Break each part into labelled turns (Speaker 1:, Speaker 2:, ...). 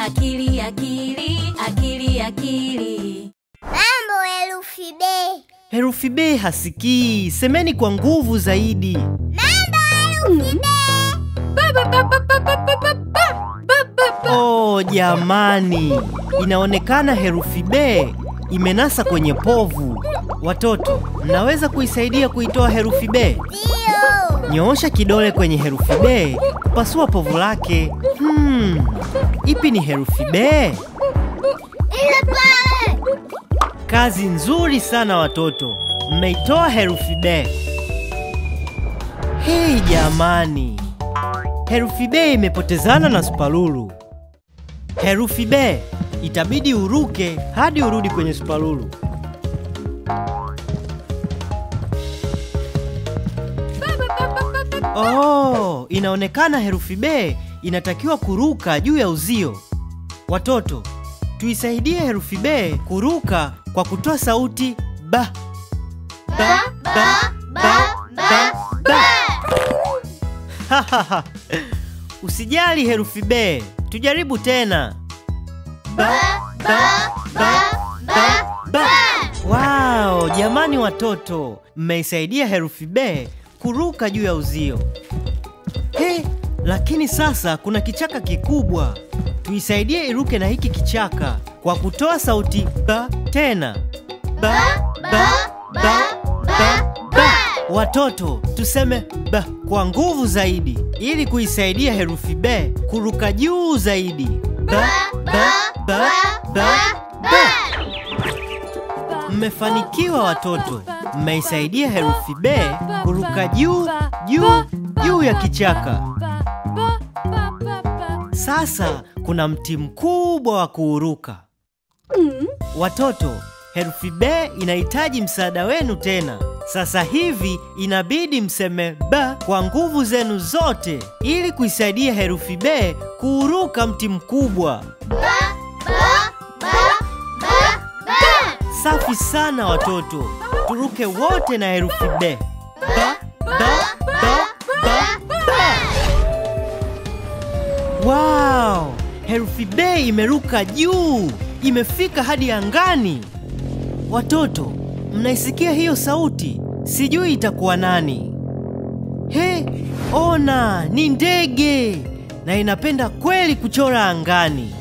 Speaker 1: akili akili akili akili
Speaker 2: Mambo herufi B.
Speaker 3: Herufi B hasikii, semeni kwa nguvu zaidi.
Speaker 2: Mambo herufi B.
Speaker 3: Oh jamani, inaonekana herufi B imenasa kwenye povu. Watoto, mnaweza kuisaidia kuitoa herufi B?
Speaker 2: Ndio.
Speaker 3: Nyoosha kidole kwenye herufi B, pasua povu lake. Hmm, ipi ni herufi B?
Speaker 2: Ile pale.
Speaker 3: Kazi nzuri sana watoto, mmeitoa herufi B. Hei jamani, herufi B imepotezana na Supalulu. Herufi B itabidi uruke hadi urudi kwenye Supalulu. Oh, inaonekana herufi B inatakiwa kuruka juu ya uzio. Watoto, tuisaidie herufi B kuruka kwa kutoa sauti ba. Ba, ba, ba, ba, ba. Hahaha. Usijali herufi B, tujaribu tena. Ba, ba, ba, ba, ba. Wow, jamani watoto, mmeisaidia herufi B kuruka juu ya uzio. He, lakini sasa kuna kichaka kikubwa. Tuisaidie iruke na hiki kichaka kwa kutoa sauti ba tena. Ba, ba, ba, ba, ba. Watoto, tuseme ba kwa nguvu zaidi ili kuisaidia herufi B kuruka juu zaidi. Ba, ba, ba, ba, ba. Mmefanikiwa watoto, mmeisaidia herufi B kuruka juu juu juu ya kichaka. Sasa kuna mti mkubwa wa kuuruka. Watoto, herufi B inahitaji msaada wenu tena. Sasa hivi inabidi mseme ba kwa nguvu zenu zote ili kuisaidia herufi B kuuruka mti mkubwa.
Speaker 2: Ba, ba, ba, ba.
Speaker 3: Safi sana watoto, turuke wote na herufi B. Ba, ba, ba, ba, ba. Wow, herufi B imeruka juu, imefika hadi angani. Watoto, mnaisikia hiyo sauti? Sijui itakuwa nani. He, ona, ni ndege na inapenda kweli kuchora angani.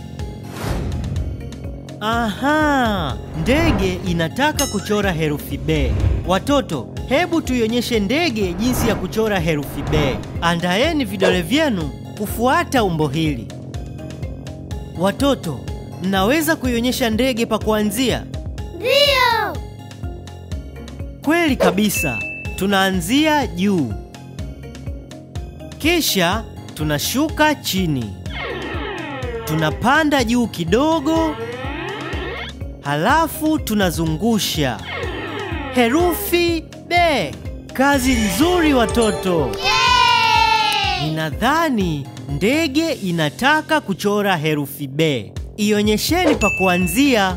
Speaker 3: Aha, ndege inataka kuchora herufi B. Watoto, hebu tuionyeshe ndege jinsi ya kuchora herufi B. Andaeni vidole vyenu kufuata umbo hili. Watoto, mnaweza kuionyesha ndege pa kuanzia?
Speaker 2: Ndio.
Speaker 3: Kweli kabisa. Tunaanzia juu, kisha tunashuka chini, tunapanda juu kidogo, halafu tunazungusha herufi B. Kazi nzuri watoto.
Speaker 2: Yay!
Speaker 3: Ninadhani ndege inataka kuchora herufi B. Ionyesheni pa kuanzia.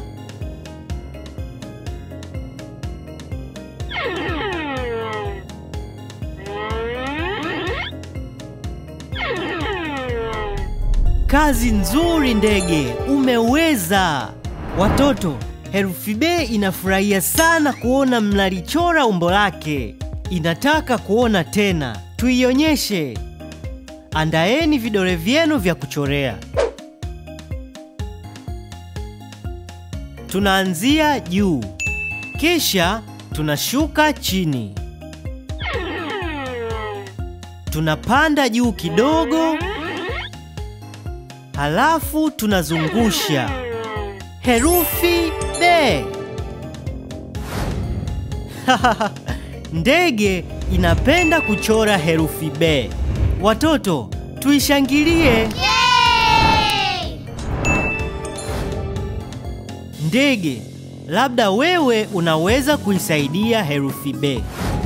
Speaker 3: Kazi nzuri ndege, umeweza. Watoto, herufi B inafurahia sana kuona mnalichora umbo lake. Inataka kuona tena. Tuionyeshe. Andaeni vidole vyenu vya kuchorea. Tunaanzia juu, kisha tunashuka chini, tunapanda juu kidogo, halafu tunazungusha herufi B. Ndege inapenda kuchora herufi B. Watoto, tuishangilie.
Speaker 2: Yay!
Speaker 3: Ndege, labda wewe unaweza kuisaidia herufi B.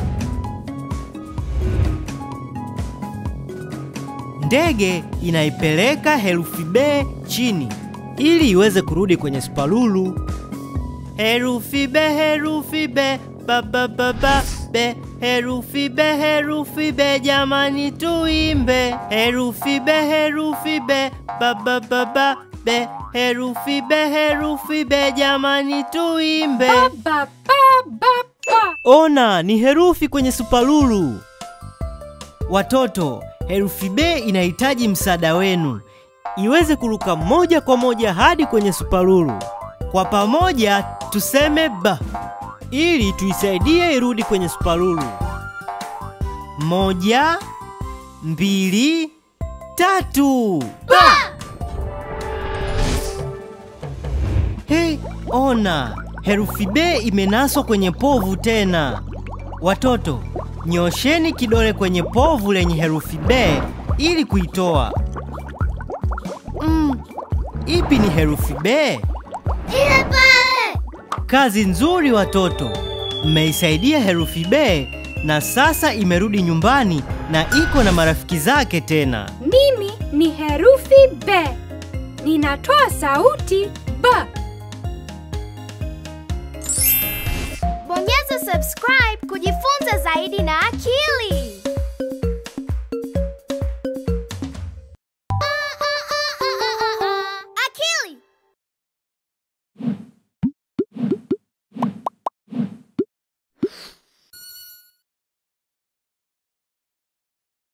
Speaker 3: Ndege inaipeleka herufi B chini ili iweze kurudi kwenye spalulu. Herufi B, herufi B, ba ba ba ba, be herufi be, herufi be, jamani tuimbe. Herufi be, herufi be, ba ba ba ba be, herufi be, herufi be, jamani tuimbe.
Speaker 4: Ba, ba, ba, ba.
Speaker 3: Ona, ni herufi kwenye supalulu. Watoto, herufi B inahitaji msaada wenu iweze kuruka moja kwa moja hadi kwenye supalulu. Kwa pamoja tuseme ba ili tuisaidie irudi kwenye supalulu. Moja, mbili, tatu. Hey, ona herufi B imenaswa kwenye povu tena. Watoto, nyosheni kidole kwenye povu lenye herufi B ili kuitoa. Mm, ipi ni herufi B?
Speaker 2: Ile pale.
Speaker 3: Kazi nzuri watoto, mmeisaidia herufi B na sasa imerudi nyumbani na iko na marafiki zake tena.
Speaker 4: Mimi ni herufi B. Ninatoa sauti B.
Speaker 2: Bonyeza subscribe kujifunza zaidi na akili.